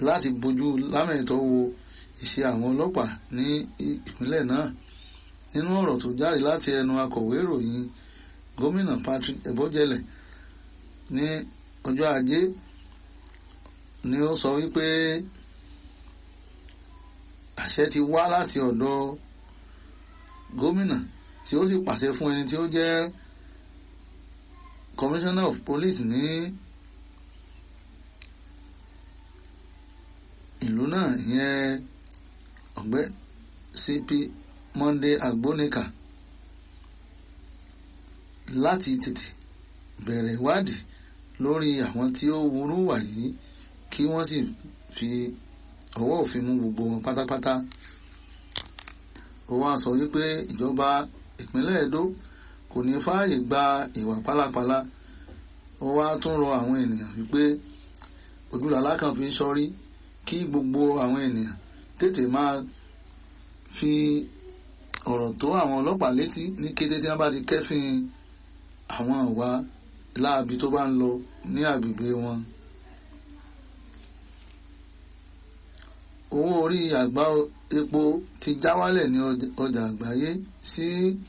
láti bójú lámẹ̀tọ́ wo ìṣe àwọn ọlọ́pàá ní ìpínlẹ̀ náà nínú ọ̀rọ̀ tó jáde láti ẹnu akọ̀wé ìròyìn gómìnà Patrick Ebojele ní ọjọ́ ajé ni ó sọ wípé àṣẹ ti wá láti ọ̀dọ̀ gómìnà tí ó sì pàṣẹ fún ẹni tí ó jẹ́ commissioner of police ní ìlú náà ìyẹn ọ̀gbẹ́ CP Monday Agbonika láti tètè bẹ̀rẹ̀ ìwádìí lórí àwọn tí ó wúrú wà yìí kí wọ́n sì fi ọwọ́ òfin mú gbogbo wọn pátápátá ó wá sọ wípé ìjọba ìpínlẹ̀ Edo kò ní fààyè gba ìwà pálapàla ó wá tún rọ àwọn ènìyàn wípé ojúlàlá kan fi sọrí kí gbogbo àwọn ènìyàn tètè máa fi ọ̀rọ̀ tó àwọn ọlọ́pàá létí ní kété tí wọ́n bá ti kẹ́fìn àwọn ìwà láabi tó bá ń lọ ní agbègbè wọn. owó orí àgbá epo ti já wálẹ̀ ní ọjà àgbáyé sí